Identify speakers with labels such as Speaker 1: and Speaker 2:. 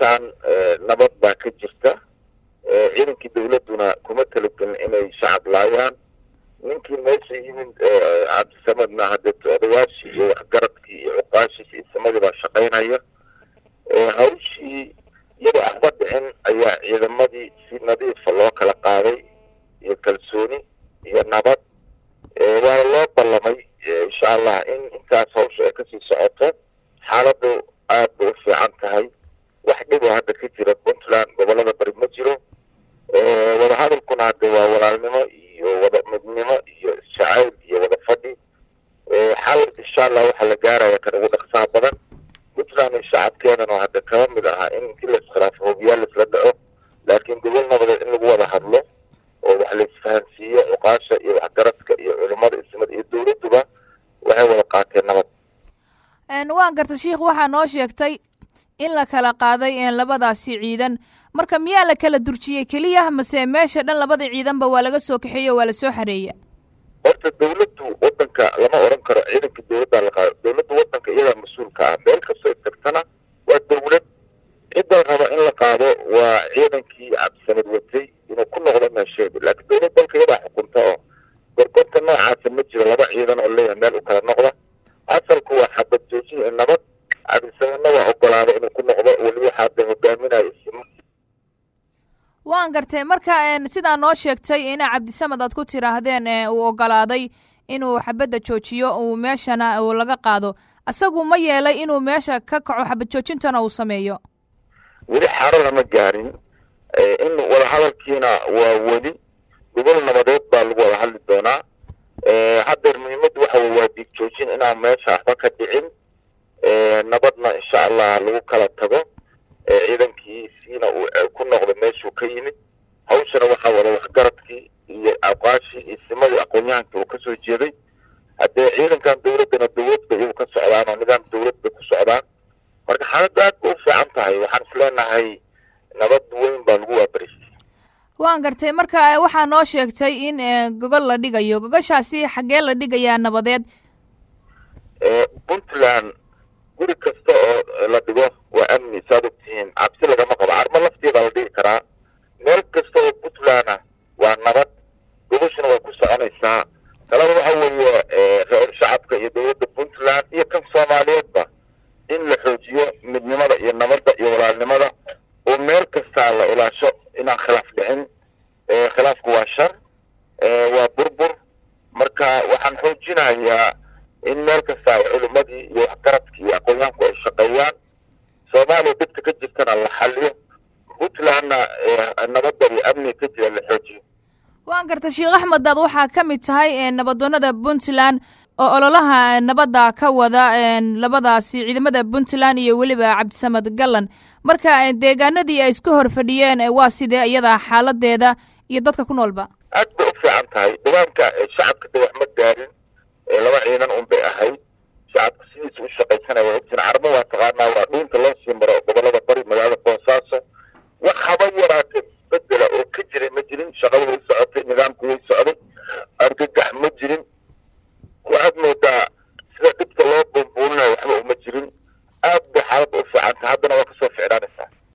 Speaker 1: puntland nabad baa ka jirta ciidankii dawladduna kuma talagelin inay shacab laayaan ninkii meesha yimid cabdisamadna hadee odayaashii iyo waxgaradkii iyo cuqaashiis iyo samadii baa shaqaynaya hawshii iyadoo axba dhicin ayaa ciidamadii si nadiifa loo kala qaaday iyo kalsooni iyo nabad waana loo ballamay insha allah in intaas hawsha ay kasii socoto xaaladu aad bay u fiican tahay wax dhiboo hadda ka jira puntland gobolada bari ma jiro wadahadalkuna hadde waa walaalnimo iyo wada midnimo iyo isjacayl iyo wada fadhi xal insha allah waxaa la gaaraya kan ugu dhaqsaha badan puntland iyo shacabkeedana hadda kaba mid ahaa in intii la iskhilaafo hobiyaal laisla dhaco laakiin gobol nabadeed in lagu wada hadlo oo wax la isfahansiiyo cuqaasha iyo waxgaradka iyo culimada ismada iyo dawladduba waxay wada qaateen nabad
Speaker 2: waan garta sheikh waxaa noo sheegtay in la kala qaaday labadaasi ciidan marka miyaa la kala durjiyey keliya mase meesha dhan labada ciidanba waa laga soo kaxeeye o waa lasoo xareeya
Speaker 1: horta dawladdu wadanka lama oran karo ciidanka dawladdaa la qaado dawladda wadanka iyadaa mas-uulka ah meel kastoo tagtana waa dawlad cidda raba in la qaado waa ciidankii cabdisamad watay inuu ku noqdo meesheeda laakiin dawlad dalka iyadaa xukunta oo gorgorta noocaasa ma jiro laba ciidan oo leeyahay meel u kala noqda asalku waa xabad joojin iyo nabad cabdisamadna waa ogolaada inuu ku noqdo weli waxaa hadda hogaaminayo
Speaker 2: waan gartay marka sidaa noo sheegtay ina cabdisamed aad ku tiraahdeen uu ogolaaday inuu xabadda joojiyo uu meeshana uu laga qaado isagu ma yeelay inuu meesha ka kaco xabad joojintana uu sameeyo
Speaker 1: weli xaaro lama gaarin in wadahadalkiina waa weli gobol nabadeed baa lagu wada hadli doonaa haddeer muhiimaddu waxa wey waa diig joojin inaan meesha waxba ka dhicin nabadna insha allah lagu kala tago ciidankiisiina uu ku noqdo meeshuu ka yimid hawshana waxaa wada waxgaradkii iyo aqaashii iyo simadii aqoon-yahankii uu kasoo jeeday haddee ciidankan dawladdana dawlad bay iyagu ka socdaan oo nidaam dawlad bay ku socdaan marka xaaladdu aad bay u fiican tahay waxaan is leenahay nabad weyn baa lagu waabarisay
Speaker 2: waan gartay marka waxaa noo sheegtay in gogol la dhigayo gogoshaasi xaggee la dhigayaa nabadeed
Speaker 1: puntland guri kasta oo la dhigo waa amni saad ogtihiin cabsi lagama qabo carmo lafteeda la dhigi karaa meel kasta oo puntland ah waa nabad gogoshuna way ku soconaysaa talada waxa weeye reer shacabka iyo dawladda puntland iyo kan soomaaliyeedba in la xoojiyo midnimada iyo nabadda iyo walaalnimada oo meel kastaa la ilaasho inaan khilaaf dhicin khilaafku waa shar waa burbur marka waxaan xoojinayaa in meel kasta culimadii iyo waxgaradkii iyo aqoon-yahanku ay shaqeeyaan soomaaliya dhibta ka jirtana la xaliyo puntlandna nabadda iyo amniga ka jira la xoojiyo
Speaker 2: waan garta sheekh axmed daad waxaa ka mid tahay nabadoonada puntland oo ololaha nabadda ka wada labadaasi ciidamada puntland iyo weliba cabdisamed gallan marka deegaanadii ay isku hor fadhiyeen waa sidee iyada xaaladeeda iyo dadka ku noolba
Speaker 1: aad bay u fiican tahay deegaanka shacabka de wax ma gaarin laba ciidan un bay ahayd shacabka sidiisa u shaqaysanaya ogtiin carmo waa taqaanaa waa dhuunta loo sii maro gobolada bari magaalada boosaaso wax haba yaraatee bedela oo ka jiray ma jirin shaqada way socotay nidaamku way socday